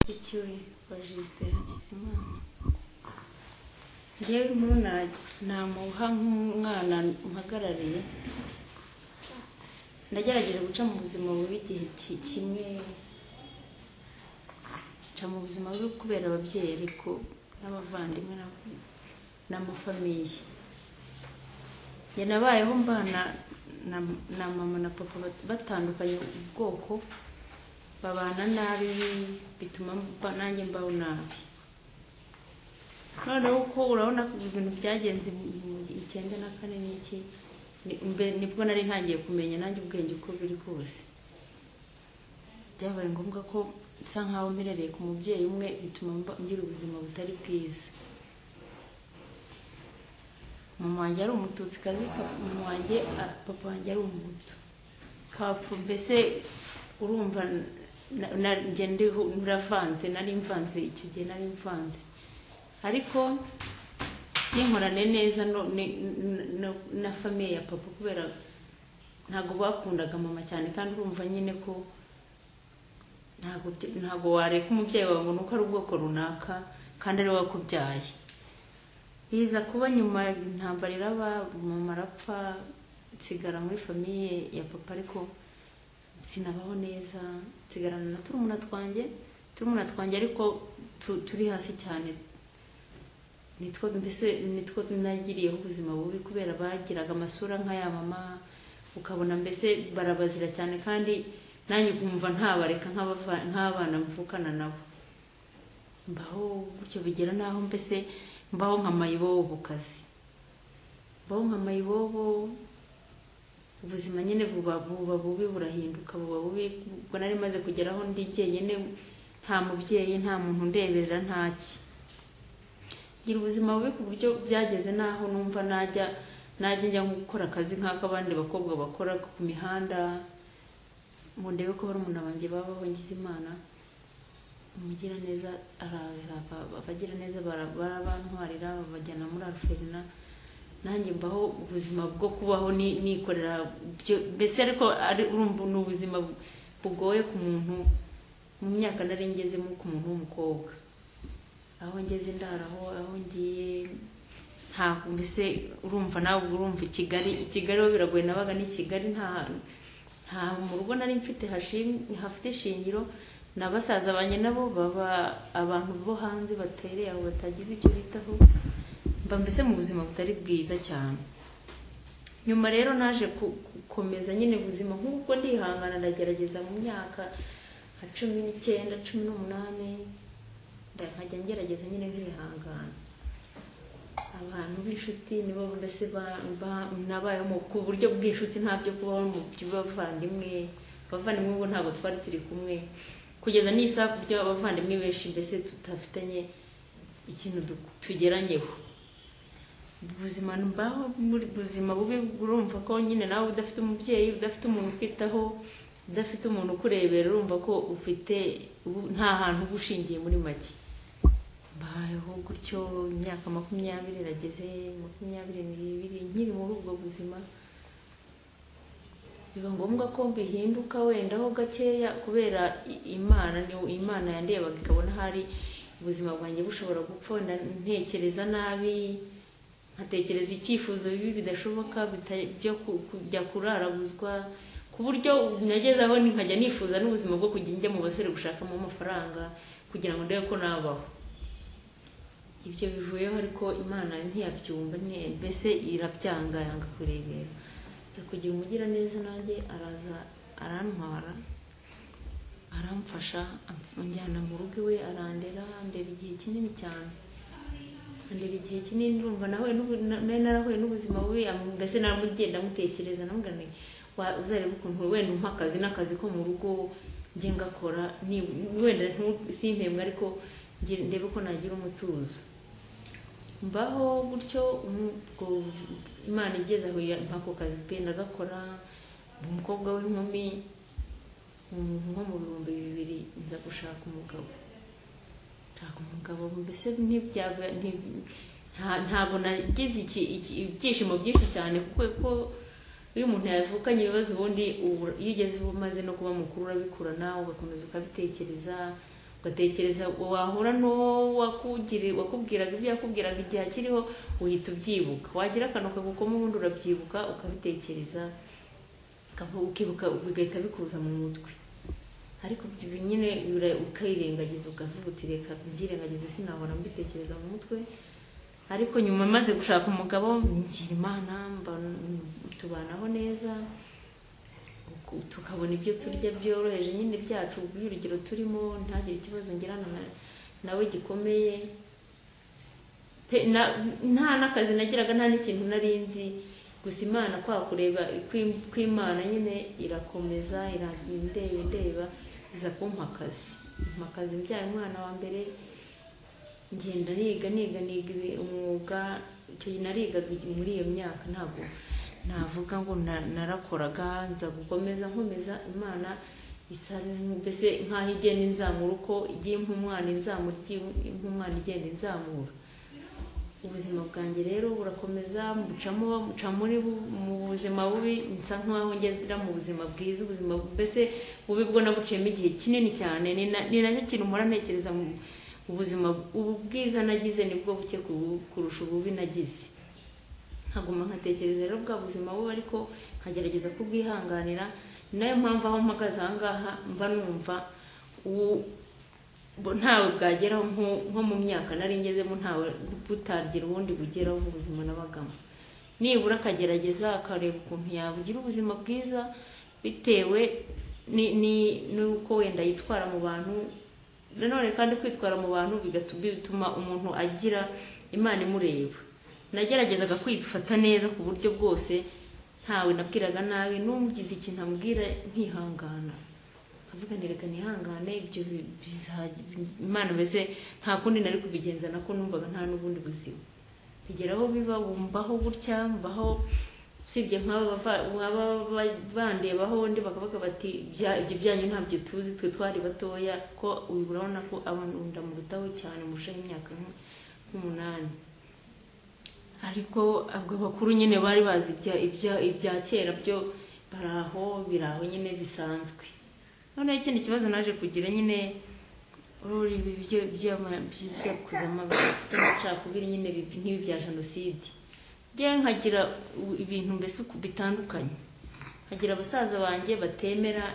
ikiwe wa jisite hakizimana ngewe inkuru namuha nk'umwana mpagarariye ndagerageje guca mu buzima bubi igihe ki- kimwe nca mu buzima bubi kubera ababyeyi ariko n'abavandimwe n'ab- n'amafamiye njye nabayeho mbana na, na mama na papa bat- batandukanye ubwoko babana nabi bituma mba, nanjye mbaho nabi noneho uko urabona ko ibintu byagenze mu icyenda na kane n'iki ni- mbe- nibwo nari ntangiye kumenya nanjye ubwenge uko biri kose byabaye ngombwa ko nsa nkaho mperereye ku mubyeyi umwe bituma mba- ngira ubuzima butari bwiza mama wanjye ari umututsi kazi mama wanjye a- papa wanjye ari umuhutu papa mbese urumva na- na- njye ndiho naravanze nari mvanze icyo gihe nari mvanze ariko sinkorane neza no- ni- n- n- na famiye ya papa kubera ntabwo bakundaga mama cyane kandi urumva nyine ko ntabwo byo- ntabwo wareka umubyeyi wawe ngo ni uko ari ubwoko runaka kandi ari we wakubyaye biza kuba nyuma intambara iraba mama arapfa nsigara muri famiye ya papa ariko sinabaho neza nsigarana na turumuna twanjye turumuna twanjye ariko tu- turi hasi cyane nitwo mbese nitwo nagiriyeho ubuzima bubi kubera bagiraga amasura nk'aya mama ukabona mbese barabazira cyane kandi nanjye ukumva ntabareka nk'abava- nk'abana mvukana nabo mbaho gutyo bigera n'aho mbese mbaho nka mayibobo kazi mbaho nka mayibobo ubuzima nyine buba buba bubi burahinduka buba bubi ubwo nari maze kugeraho ndi jyenyine nta mubyeyi nta muntu undeberera ntaki ngira ubuzima bubi ku buryo byageze n'aho numva najya najya njya nko gukora akazi nk'ak'abandi bakobwa bakora ku mihanda ngo ndebe ko barumuna banjye babaho ngize imana umugiraneza araza aba- abagiraneza bara- barabantwarira babajyana muri alferina nanjye mbaho ubuzima bwo kubaho ni- nikorera ibyo- mbese ariko ari urumva ni ubuzima bu- bugoye ku muntu mu myaka nari ngezemo ku muntu w'umukobwa aho ngeze ndaraho aho ngiye ntabwo mbese urumva nawe ubwo urumva i kigali i kigali ho biragoye nabaga ni kigali nta nta mu rugo nari mfite hashi- hafite ishingiro na basaza banjye nabo baba abantu bo hanze batereye aho batagize icyo bitaho mba mbese mu buzima butari bwiza cyane nyuma rero naje ku- gukomeza nyine ubuzima nk'uko ndihangana ndagerageza mu myaka nka cumi n'icyenda cumi n'umunani nda- nkajya ngerageza nyine nkihangana abantu b'inshuti nibo mbese ba- ba- nabayeho mu- ku buryo bw'inshuti nta byo kubaho mu by'abavandimwe abavandimwe ubu ntabwo twari turi kumwe kugeza n'isaha ku buryo abavandimwe benshi mbese tudafitanye ikintu du- tugeranyeho ubuzima mbaho muri buzima bubi urumva ko nyine nawe udafite umubyeyi udafite umuntu ukwitaho udafite umuntu ukurebera urumva ko ufite ubu- nta hantu uba ushingiye muri make mbayeho gutyo imyaka makumyabiri irageze makumyabiri n'ibiri nkiri muri ubwo buzima biba ngombwa ko bihinduka wenda ho gakeya kubera i- imana ni imana yandebaga ikabona hari ubuzima bwanjye bushobora gupfa wenda ntekereza nabi nkatekereza icyifuzo bibi bidashoboka bita- byo ku- kujya kuraraguzwa ku buryo nageze aho ni- nkajya nifuza n'ubuzima bwo kujya njya mu basore gushakamo amafaranga kugira ngo ndebe ko nabaho ibyo bivuyeho ariko imana ntiyabyumva nti- mbese irabyanga yanga kurebera nza kugira umugiraneza nanjye araza arantwara aramfasha anjyana mu rugo iwe arandera andera igihe kinini cyane andera igihe kinini ndumva nawe nari narahuye n'ubuzima bubi am- mbese namugenda mutekereza namubwira nti "Wa- uzarebe ukuntu wenda umpa akazi n'akazi ko mu rugo njye ngakora ni- wenda ntu- simpembwe ariko nge- ndebe ko nagira umutuzo mbaho gutyo umu- ubwo imana igeze aho ya- nk'ako kazi pe ndagakora umukobwa w'inkumi mu- nko mu bihumbi bibiri nza gushaka umugabo ntabwo umugabo mbese ntibyaba nti- nta- ntabwo nagize iki- iki- ibyishimo byinshi cyane kuko ko iyo umuntu yavukanye ibibazo ubundi ubu- iyo ugeze uba umaze no kuba mukuru urabikurana ugakomeza ukabitekereza ugatekereza wahura n'uwo wakugiri- wakubwiraga ibyo yakubwiraga igihe akiriho uhita ubyibuka wagira akantu kagukoma ubundi urabyibuka ukabitekereza ukavu- ukibuka bigahita bikuza mu mutwe ariko ibyo nyine bira- ukirengagiza ukavuga uti reka mbyirengagize sinahora mbitekereza mu mutwe ariko nyuma maze gushaka umugabo ngira imana mba- tubanaho neza ku- tukabona ibyo turya byoroheje nyine byacu urugero turimo ntagire ikibazo ngirana na- nawe gikomeye Pe- na- nta n'akazi nagiraga nta n'ikintu nari nzi gusa imana kwa kureba kw'im- kw'imana nyine irakomeza ira- indeba indeba iza kumpa akazi mpa akazi mbyaye umwana wa mbere ngenda niga niga niga ibi- umwuga icyo gihe narigaga igihe muri iyo myaka ntabwo navuga ngo na- narakoraga nza gukomeza nkomeza imana isa mbese nk'aho igenda inzamura uko igiye impa umwana inzamura igiye impa umwana igenda inzamura ubuzima bwanjye rero burakomeza mbucamo mbuca muri bu- mu buzima bubi nsa nk'aho ngezera mu buzima bwiza ubuzima mbese bubi bwo nabuciyemo igihe kinini cyane ni na- ni nacyo kintu mpora ntekereza mu- ubuzima ubu bwiza nagize nibwo buke ku- kurusha ububi nagize nkaguma nkatekereza rero bwa buzima bubi ariko nkagerageza kubwihanganira ni nayo mpamvu aho mpagaze aha ngaha mba numva u- bo- ntawe bwageraho nko- nko mu myaka nari ngezemo ntawe butagira ubundi bugeraho mu buzima nabagamo nibura akagerageza akareba ukuntu yabugira ubuzima bwiza bitewe ni- ni- n'uko wenda yitwara mu bantu nanone kandi kwitwara mu bantu bigatu- bituma umuntu agira imana imureba nageragezaga kwifata neza ku buryo bwose ntawe nabwiraga nabi n'umugize ikintu amubwira nkihangana nkavuga nti reka nihangane ibyo bi- bizajya imana mbese nta kundi nari kubigenza nako numvaga nta n'ubundi buzima bigera aho biba bumbaho gutya mbaho usibye nk'aba bava- baba ba- bandebaho undi bakavuga bati "Bya- ibyo byanyu ntabyo tuzi twe twari batoya ko uyu urabona ko abantu ndamurutaho cyane murushaho imyaka nk- nk'umunani ariko abwo bakuru nyine bari bazi ibya ibya ibya kera byo bari aho biri aho nyine bisanzwe noneho ikindi kibazo naje kugira nyine ururi ibyo byakuza amacakubiri nyine bi- nk'ibi bya jenoside njyewe nkagira u- ibintu mbese uku- bitandukanye nkagira abasaza banjye batemera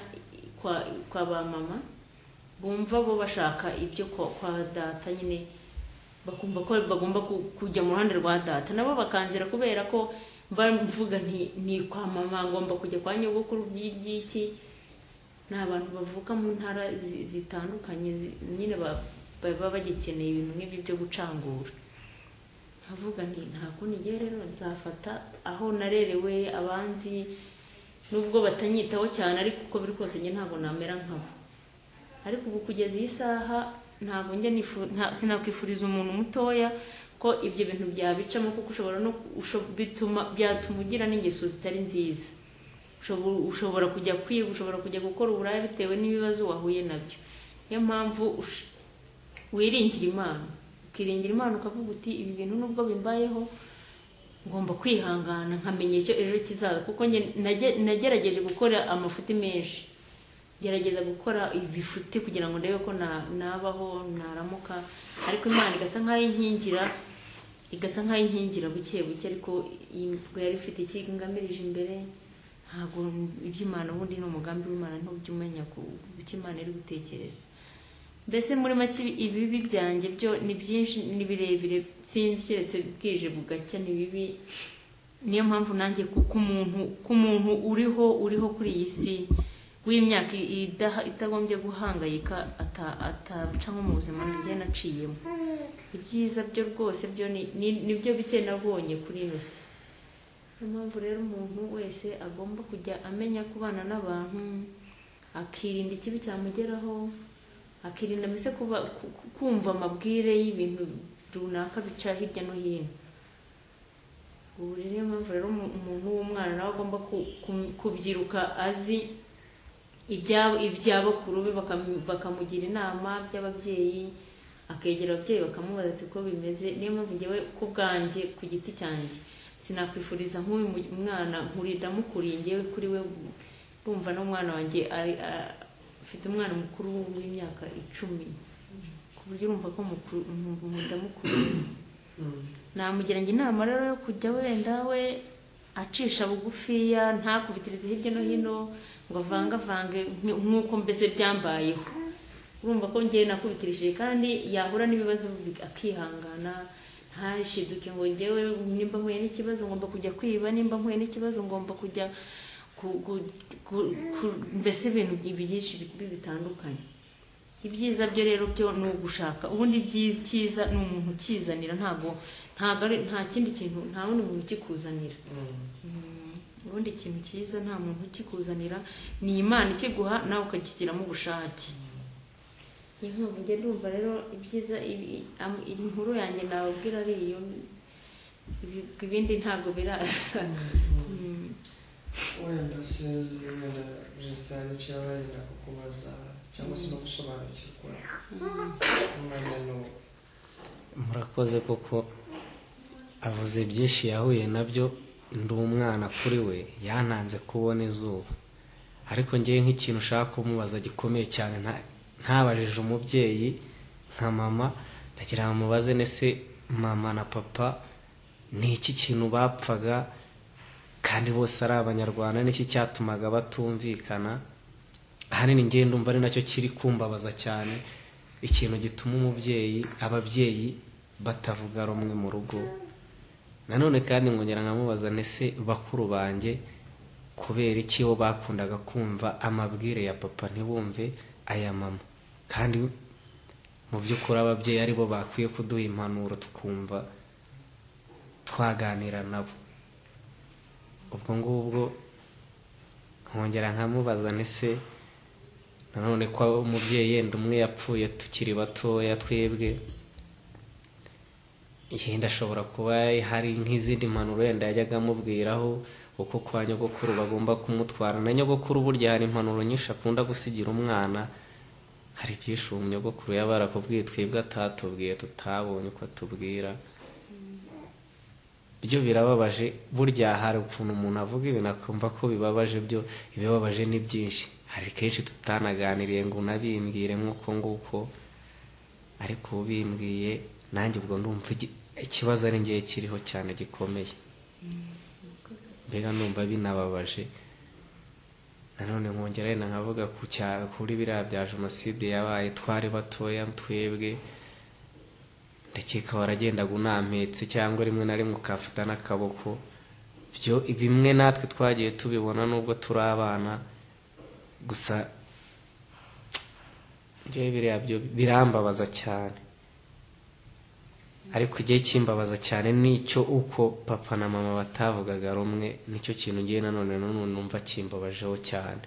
kwa, kwa ba mama bumva bo bashaka ibyo kwa, kwa data nyine bakumva ko bagomba ku- kujya mu ruhande rwa data nabo bakanzira kubera ko mba mvuga nti ni kwa mama ngomba kujya kwa nyogokuru by'iki ni abantu bavuka mu ntara zi- zitandukanye zi- nyine ba- baba bagikeneye ibintu nk'ibyo byo gucangura nkavuga nti nta kundi ngewe rero nzafata aho narerewe abanzi nubwo batanyitaho cyane ariko uko biri kose njye ntabwo namera nkabo ariko ubu kugeza iyi saha ntabwo njya nifu- nta- sinakwifuriza umuntu mutoya ko ibyo bintu byabicamo kuko ushobora no usho- bituma byatuma ugira n'ingeso zitari nziza Ushobo- ushobora kujya kwiga ushobora kujya gukora uburaya bitewe n'ibibazo wahuye nabyo niyo mpamvu ush- wiringira imana ukiringira imana ukavuga uti ibi bintu nubwo bimbayeho ngomba kwihangana nkamenya icyo ejo kizaza kuko njye nage- nagerageje gukora amafuti menshi gerageza gukora ibifuti kugira ngo ndebe ko na- nabaho naramuka ariko imana igasa nk'aho inkingira igasa nk'aho inkingira buke buke ariko ubwo yari ifite icyo ingamirije imbere ntabwo iby'imana ubundi ni umugambi w'imana ntujya umenya ku icyo imana iri gutekereza mbese muri make ibibi byanjye byo ni byinshi ni birebire sinzi keretse bwije bugacya ni bibi niyo mpamvu nanjye ku- k'umuntu k'umuntu uriho uriho kuri iyi si w'imyaka idaha- itagombye guhangayika ata- ataca nko mu buzima njye naciyemo ibyiza byo rwose byo ni- ni- nibyo bike nabonye kuri ino si niyo mpamvu rero umuntu wese agomba kujya amenya kubana n'abantu akirinda ikibi cyamugeraho akirinda mbese kuba- ku- ku- kumva amabwire y'ibintu runaka bica hirya no hino ubu rero niyo mpamvu rero umu- umuntu w'umwana nawe agomba ku- ku- kubyiruka azi ibyabo iby'abakuru be bakam- bakamugira inama by'ababyeyi akegera ababyeyi bakamubaza ati ko bimeze niyo mpamvu ngewe ku bwanjye ku giti cyanjye sinakwifuriza nk'uyu mu- mwana nkurira mukuriye ngewe kuri we ndumva n'umwana wanjye ari- a- afite umwana mukuru w'imyaka icumi buryo urumva ko mukuru- mu- mu- ndamukuriye namugeranya inama rero yo kujya wenda we acisha bugufiya ntakubitirize hirya no hino ngo avangavange nk- nk'uko mbese byambayeho urumva ko njyewe nakubitirishije kandi yahura n'ibibazo bi- akihangana ntashiduke ngo njyewe nimba mpuye n'ikibazo ngomba kujya kwiba nimba mpuye n'ikibazo ngomba kujya ku- ku- ku- ku- mbese ibintu byinshi bi- bitandukanye ibyiza byo rero byo ni ugushaka ubundi ibyiza cyiza ni umuntu ukizanira ntabwo ntabwo ari nta kindi kintu nta wundi muntu ukikuzanira Mm, ubundi ikintu cyiza nta muntu ukikuzanira ni imana ikiguha nawe ukakigiramo ubushake niyo mpamvu njye ndumva rero ibyiza ibi- am- iyi nkuru yanjye nababwira ari iyo ibi- ibindi ntabwo biraza Mm. wenda sinzi wenda jesitarani cyangwa wenda kukubaza cyangwa se no gusobanukirwa umwanya n'uwo murakoze kuko avuze byinshi yahuye nabyo ndi umwana kuri we yantanze kubona izuba ariko ngewe nk'ikintu ushaka kumubaza gikomeye cyane nta- ntabajije umubyeyi nka mama ndagira ngo mubaze nese mama na papa ni iki kintu bapfaga kandi bose ari abanyarwanda n'iki cyatumaga batumvikana ahanini ngewe ndumva ari nacyo kiri kumbabaza cyane ikintu gituma umubyeyi ababyeyi batavuga rumwe mu rugo nanone kandi nkongera nkamubaza nese bakuru banjye kubera iki bo bakundaga kumva amabwire ya papa ntibumve aya mama kandi mu by'ukuri ababyeyi aribo bakwiye kuduha impanuro tukumva twaganira nabo ubwo ngubwo nkongera nkamubaza nese nanone ko umubyeyi yenda umwe yapfuye tukiri batoya twebwe yenda ashobora kuba hari nk'izindi mpanuro yenda yajyaga amubwiraho uko kwa nyogokuru bagomba kumutwara na nyogokuru burya hari impanuro nyinshi akunda gusigira umwana hari ibyinshi uwo nyogokuru yaba yarakubwiye twebwe atatubwiye tutabonye uko atubwira byo birababaje burya hari ukuntu umuntu avuga ibintu akumva ko bibabaje byo ibibabaje ni byinshi hari kenshi tutanaganiriye ngo unabimbwire nk'uko nguko ariko ubimbwiye nanjye ubwo ndumva igi- ikibazo ari ngewe kiriho cyane gikomeye mbega numva binababaje nanone nkongera wenda nkavuga ku cya- kuri biriya bya jenoside yabaye twari batoya twebwe ndakeka waragendaga unampetse cyangwa rimwe na rimwe ukafata n'akaboko byo bimwe natwe twagiye tubibona nubwo turi abana gusa njyewe biriya byo birambabaza cyane ariko igihe kimbabaza cyane nicyo uko papa na mama batavugaga rumwe nicyo kintu ngewe nanone nanone numva kimbabajeho cyane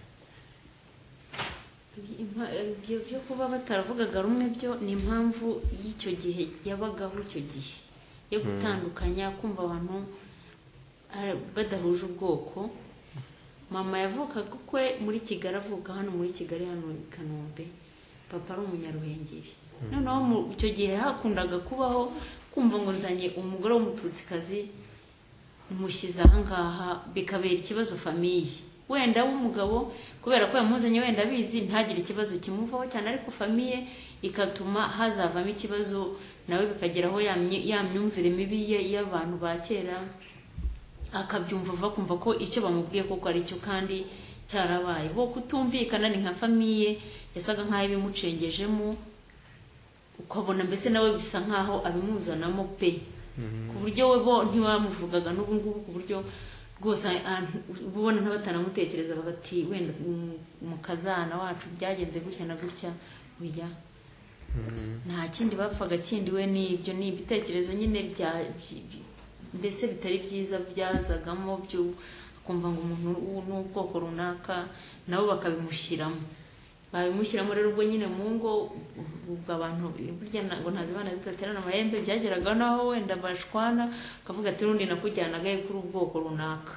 Impa- ibyo byo kuba bataravugaga rumwe byo ni impamvu y'icyo gihe yabagaho icyo gihe yo gutandukanya kumva abantu ah, badahuje ubwoko mama yavukaga ukwe muri kigali avuka hano muri kigali hano i kanombe papa ari umunyaruhengeri noneho mu icyo gihe hakundaga kubaho kumva ngo nzanye umugore w'umututsikazi mushyize ahangaha bikabera ikibazo famiye wenda w'umugabo kubera ko yamuzanye wenda abizi ntagire ikibazo kimuvaho cyane ariko famiye ikatuma hazavamo ikibazo nawe bikageraho ya myi- ya myumvire mibi ye y'abantu ba kera akabyumva vuba akumva ko icyo bamubwiye koko ari cyo kandi cyarabaye bo kutumvikana ni nka famiye yasaga nk'aho ibimucengejemo ukabona mbese nawe bisa nk'aho abimuzanamo pe ku buryo we bo ntiwamuvugaga n'ubu ngubu ku buryo rwose ah- uba ubona ntabatanamutekereza bati wenda mu- mu kazana wacu byagenze gutya na gutya oya nta kindi bapfaga kindi we n'ibyo ni ibitekerezo nyine bya by- by- mbese bitari byiza byazagamo byo akumva ngo umuntu w'u- ni ubwoko runaka nabo bakabimushyiramo babimushyiramo rero ubwo nyine mu ngo ubwo abantu burya na- ngo ntazibana zidaterana amahembe byageragaho naho wenda bashwana akavuga ati n'undi nakujyanaga ye kuri ubwoko runaka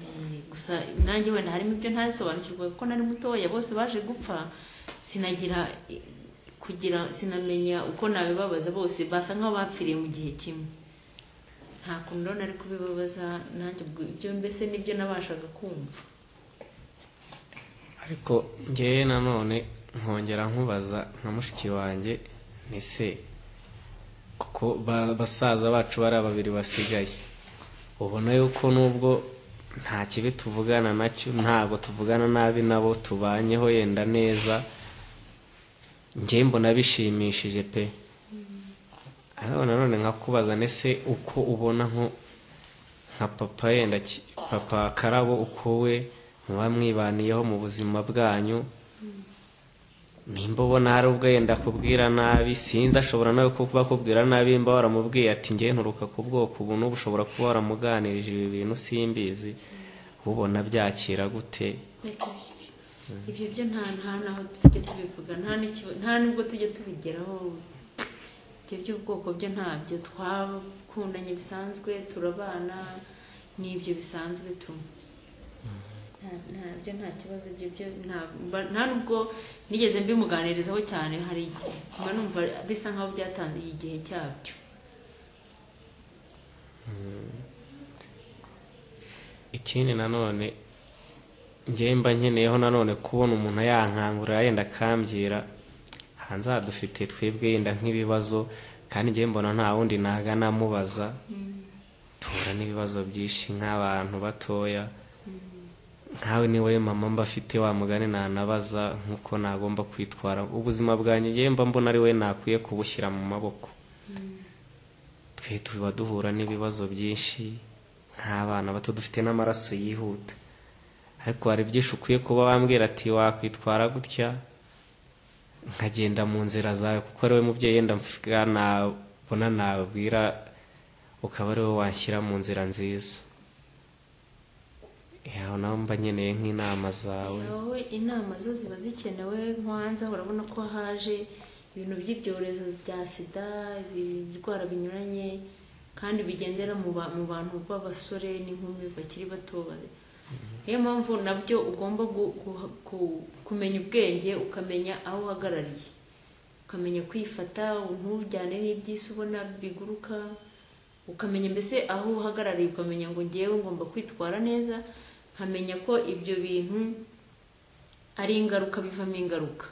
Eh, gusa nanjye wenda harimo ibyo ntazisobanukirwa kuko nari mutoya bose baje gupfa sinagira eh, kugira sinamenya uko nabibabaza bose basa nk'aho bapfiriye mu gihe kimwe nta kuntu rero nari kubibabaza nanjye ubwo ibyo mbese nibyo nabashaga kumva ariko ngewe nanone nkongera nkubaza nka mushiki wanjye ese kuko ba- basaza bacu bari babiri basigaye ubona yuko nubwo nta kibi tuvugana nacyo ntabwo tuvugana nabi nabo tubanyeho yenda neza njye mbona bishimishije pe ariko nanone nkakubaza nese uko ubona nko nka papa yenda ki- papa karabo uko we muba mwibaniyeho mu buzima bwanyu nimba ubona hari ubwo yenda kubwira nabi sinzi ashobora nawe kuba akubwira nabi mba waramubwiye ati njye nturuka ku bwoko ubu n'ubu ushobora kuba waramuganirije ibi bintu simbizi ubona byakira gute Reka. ibyo byo nta nta naho tujya tubivuga nta n'ikiba- nta n'ubwo tujya tubigeraho ibyo by'ubwoko byo ntabyo twakundanye bisanzwe turabana n'ibyo bisanzwe tunywa Nta- ntabyo nta kibazo ibyo byo nta- mba- nta n'ubwo nigeze mbimuganirizaho cyane hari igihe mba numva bisa nkaho byatangiye igihe cyabyo ikindi nanone njye mba nkeneyeho nanone kubona umuntu ayankangurira yenda akambwira hanze hadufitiye twebwe yenda nk'ibibazo kandi njye mbona nta wundi nagana amubaza duhura n'ibibazo byinshi nk'abantu batoya nkawe ni wowe mama mba afite wa mugani nanabaza nk'uko nagomba kwitwara ubuzima bwanjye njye mba mbona ari we nakwiye kubushyira mu maboko twe tuba duhura n'ibibazo byinshi nk'abana bato dufite n'amaraso yihuta ariko hari byinshi ukwiye kuba wambwira ati wakwitwara gutya nkagenda mu nzira zawe kuko ari we mubyeyi yenda mvuga nabona nababwira ukaba ari we washyira mu nzira nziza yawe nawe mba nkeneye nk'inama zawe wowe inama zo ziba zikenewe nk'uwanza urabona ko haje ibintu by'ibyorezo bya sida ibirwara binyuranye kandi bigendera mu ba- mu bantu b'abasore n'inkumi bakiri bato ba- niyo mpamvu nabyo ugomba gu- gu- ku- kumenya ubwenge ukamenya aho uhagarariye ukamenya kwifata ntujyane n'iby'isi ubona biguruka ukamenya mbese aho uhagarariye ukamenya ngo ngewe ngomba kwitwara neza nkamenya ko ibyo bintu ari ingaruka bivamo ingaruka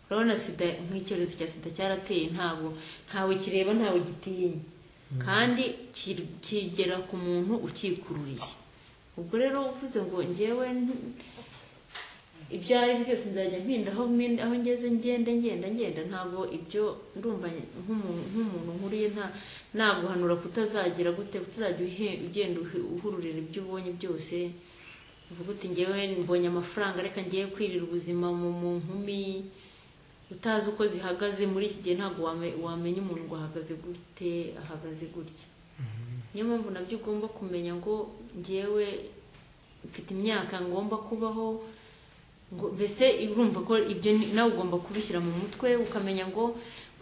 urabona sida nk'icyorezo cya sida cyarateye ntabwo ntawe kireba ntawe gitinya kandi ki- kigera ku muntu ukikururiye ubwo rero uvuze ngo ngewe nti- ibyo ari byo byose nzajya mpinda aho mpinda- aho ngeze ngenda ngenda ngenda ntabwo ibyo ndumva nk'umuntu nk'umuntu nkuriye nta naguhanura kutazagira gute utazajya uhe- ugenda uhe- uhururira ibyo ubonye byose uvuga uti ngewe mbonye amafaranga reka ngiye kwirira ubuzima mu mu nkumi utazi uko zihagaze muri iki gihe ntabwo wame- wamenya umuntu ngo ahagaze gute ahagaze gutya niyo mpamvu nabyo ugomba kumenya ngo ngewe mfite imyaka ngomba kubaho ngo mbese urumva ko ibyo ni- nawe ugomba kubishyira mu mutwe ukamenya ngo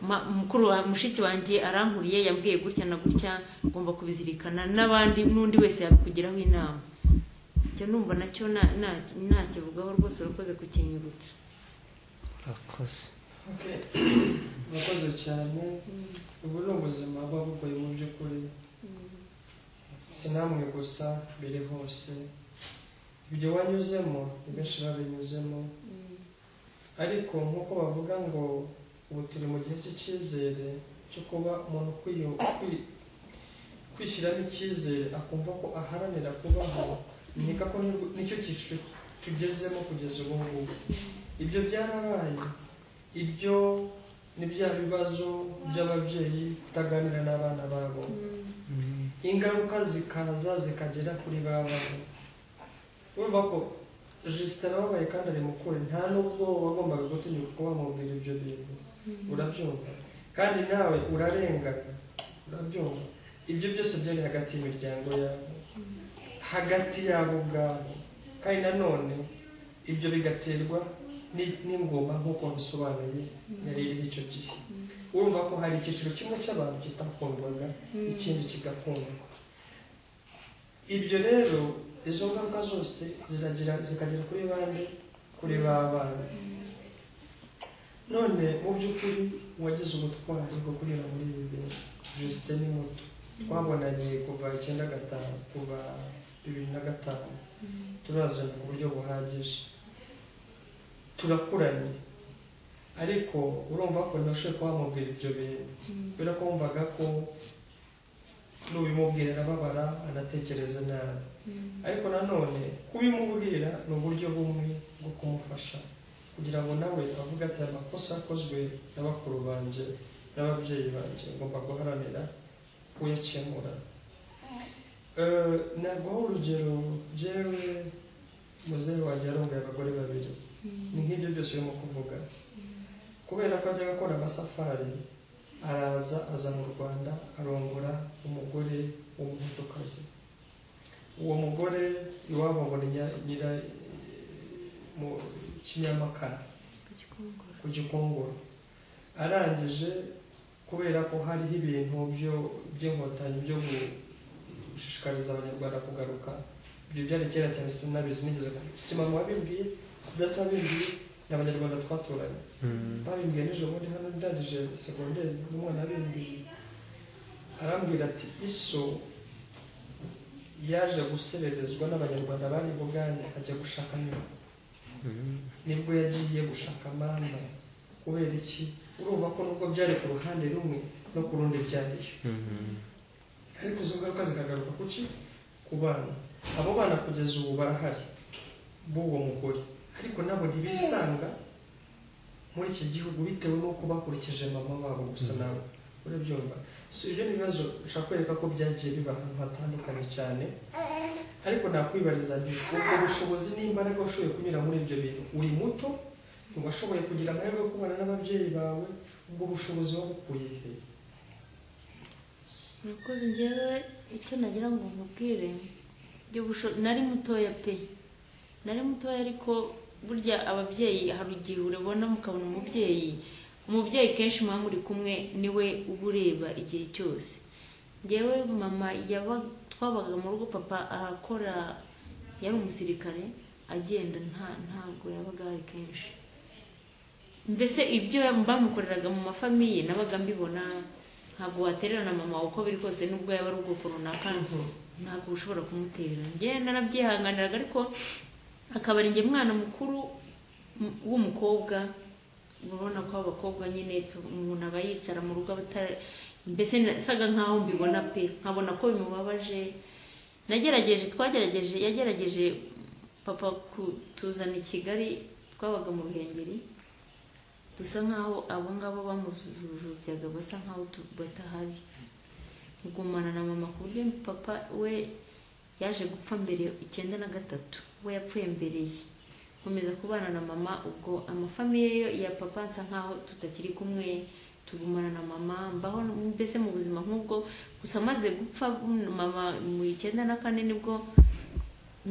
ma- mukuru wa mushiki wanjye arankuriye yambwiye gutya na gutya ngomba kubizirikana n'abandi n'undi wese yabikugiraho inama njya numva nacyo na- na- nakivugaho rwose urakoze kukinyibutsa urakoze Okay. murakoze cyane ubu ni ubuzima buba bugoye mu by'ukuri si namwe gusa biri hose ibyo wanyuzemo ni benshi babinyuzemo ariko nk'uko bavuga ngo ubu turi mu gihe cy'icyizere cyo kuba umuntu ukwiye- ukwi- kwishyiramo icyizere akumva ko aharanira kubaho nkeka ko nirwo- nicyo cyiciro tugezemo kugeza ubu ngubu ibyo byarabaye ibyo ni bya bibazo by'ababyeyi kutaganira n'abana babo ingaruka zikaza zikagera kuri ba bana urumva ko jisita arababaye kandi ari mukuru nta n'ubwo wagombaga gutinyuka kuba wamubwira ibyo bintu urabyumva kandi nawe urarengana urabyumva ibyo byose byari hagati y'imiryango yabo hagati yabo ubwabo kandi nanone ibyo bigaterwa ni- n'ingoma nk'uko bisobanuye yari iriho icyo gihe urumva ko hari icyiciro kimwe cy'abantu kitakundwaga ikindi kigakundwa ibyo rero izo ngaruka zose ziragira zikagera kuri bande kuri ba bana none mu by'ukuri wagize ubutwari bwo kunyura muri ibi bintu jisite ni muto twabonanye kuva icyenda gatanu kuva bibiri na gatanu turazana ku buryo buhagije turakuranye ariko urumva ko ntashoboye kuba wamubwira ibyo bintu kubera ko wumvaga ko n'ubimubwira arababara anatekereza nabi ariko nanone kubimubwira ni uburyo bumwe bwo kumufasha kugira ngo nawe avuge ati aya makosa akozwe na bakuru banjye n'ababyeyi banjye ngomba guharanira kuyakemura Eh, naguha urugero jewe muzehe wanjye yarungaye abagore babiri ni nk'ibyo byose urimo kuvuga kubera ko ajyaga akora amasafari araza aza mu rwanda arongora umugore w'umuhutukazi uwo mugore iwabo abona nyira mu kinyamakara ku gikongoro arangije kubera ko hariho ibintu byo- by'inkotanyi byo gushishikariza abanyarwanda kugaruka ibyo byari kera cyane sinabizi nigeze ku- si mama wabibwiye si data wabibwiye ni abanyarwanda twaturanye Mm. babimbwiye nijoro ubundi hano ndangije segonderi n'umwana abimbwiye arambwira ati iso yaje gusererezwa n'abanyarwanda bari i bugande ajya gushaka nyina Mm. nibwo yagiye gushaka mama kubera iki urumva ko nubwo byari ku ruhande rumwe no ku rundi byariyo Mm. ariko izo ngaruka zikagaruka kuki ku bana abo bana kugeza ubu barahari b'uwo mugore ariko nabo ntibisanga muri iki gihugu bitewe n'uko bakurikije mama wabo gusa nabo urabyumva si ibyo bibazo nshaka kwereka ko byagiye biba ahantu hatandukanye cyane ariko nakwibariza nti ubwo bushobozi n'imbaraga washoboye kunyura muri ibyo bintu uri muto ntiwashoboye kugira amahirwe yo kubana n'ababyeyi bawe ubwo bushobozi wabukuye he murakoze njyewe icyo nagira ngo nkubwire ibyo busho- nari mutoya pe nari mutoya ariko burya ababyeyi hari igihe urabona mukabona umubyeyi umubyeyi kenshi muba muri kumwe niwe uba ureba igihe cyose njyewe mama yaba twabaga mu rugo papa arakora yari umusirikare agenda nta ntabwo yabaga ari kenshi mbese ibyo bamukoreraga mu mafamiye nabaga mbibona ntabwo watererana mama wawe uko biri kose nubwo yaba ari ubwoko runaka ntabwo ushobora kumuterera njye narabyihanganiraga ariko akaba ari njye mwana mukuru m- w'umukobwa urabona ko abakobwa nyine tu- umuntu aba yicara mu rugo abata- mbese nasaga nkaho mbibona pe nkabona ko bimubabaje nagerageje twagerageje yagerageje papa kutuzana i kigali twabaga mu ruhengeri dusa nkaho abo ngabo bamujujubyaga basa nkaho tu- batahari gumana na mama ku buryo papa we yaje gupfa mbere icyenda na gatatu we yapfuye mbere ye nkomeza kubana na mama ubwo amafamiye yo ya papa nsa nkaho tutakiri kumwe tugumana na mama mbaho mbese mu buzima nk'ubwo gusa amaze gupfa mama mu icyenda na kane nibwo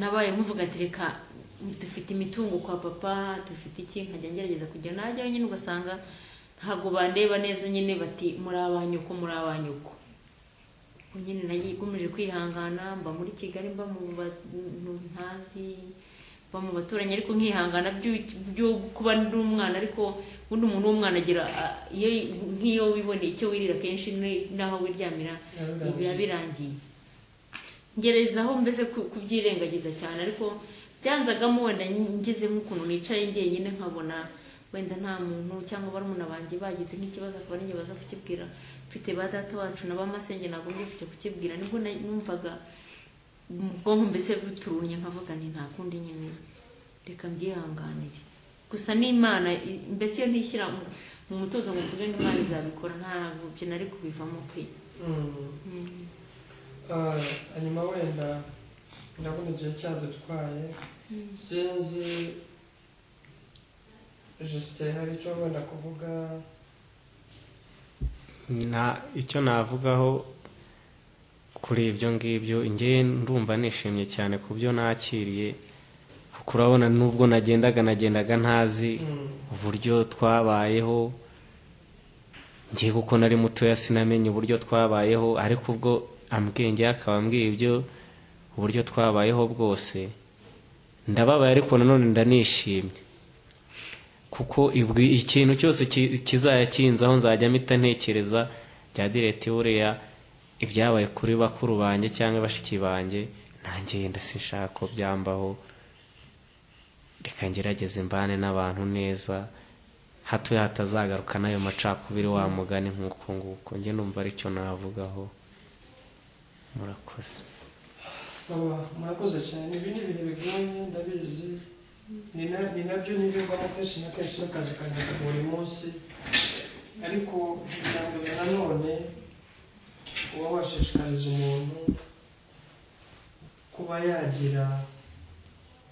nabaye nkuvuga ati reka dufite imitungo kwa papa dufite iki nkajya ngerageza kujya najyayo nyine ugasanga ntabwo bandeba neza nyine bati muri abanyuko muri abanyuko ubu nyine nagikomeje kwihangana mba muri kigali mba mu bantu ntazi mba mu baturanyi ariko nkihangana by'u- byo kuba ndi umwana ariko ubundi umuntu w'umwana agira ah, iyo nk'iyo wiboneye icyo wirira kenshi ni- n'aho wiryamira biba birangiye ngerezaho mbese ku- kubyirengagiza cyane ariko byanzagamo wenda ngeze nk'ukuntu nicaye njyenyine nkabona wenda nta muntu cyangwa barumuna banjye bagize nk'ikibazo akaba ari njye baza kukibwira mfite ba data wacu na ba masenge nagombye kujya kukibwira nibwo na- numvaga mu bwonko mbese buturunye nkavuga nti nta kundi nyine reka mbyihanganire gusa n'imana i- mbese iyo ntishyira mu- mu mutozo ngo mvuge ngo imana izabikora ntabwo byo nari kubivamo pe Mm. Mm. Ah, hanyuma wenda ndabona igihe cyadutwaye sinzi jesite hari icyo wenda kuvuga na icyo navugaho kuri ibyo ngibyo ngewe ndumva nishimye cyane ku byo nakiriye kuko urabona nubwo nagendaga nagendaga ntazi Mm. uburyo twabayeho ngiye kuko nari mutoya sinamenye uburyo twabayeho ariko ubwo ambwenge akaba ambwiye ibyo uburyo twabayeho bwose ndababaye ariko nanone ndanishimye kuko ibwi ikintu cyose ki- kizajya kinzaho nzajya mpita ntekereza bya direti buriya ibyabaye kuri bakuru banjye cyangwa bashiki banjye nanjye yenda sinshaka ko byambaho reka ngerageze mbane n'abantu neza hato hatazagaruka n'ayo macakubiri wa mugani nk'uko nguko njye numva aricyo navugaho murakoze sawa murakoze cyane ibi ni ibintu bigoye ndabizi ni na- ni nabyo nibivamo kenshi na kenshi n'akazi kanjye ka buri munsi ariko biranguza nanone kuba washishikariza umuntu kuba yagira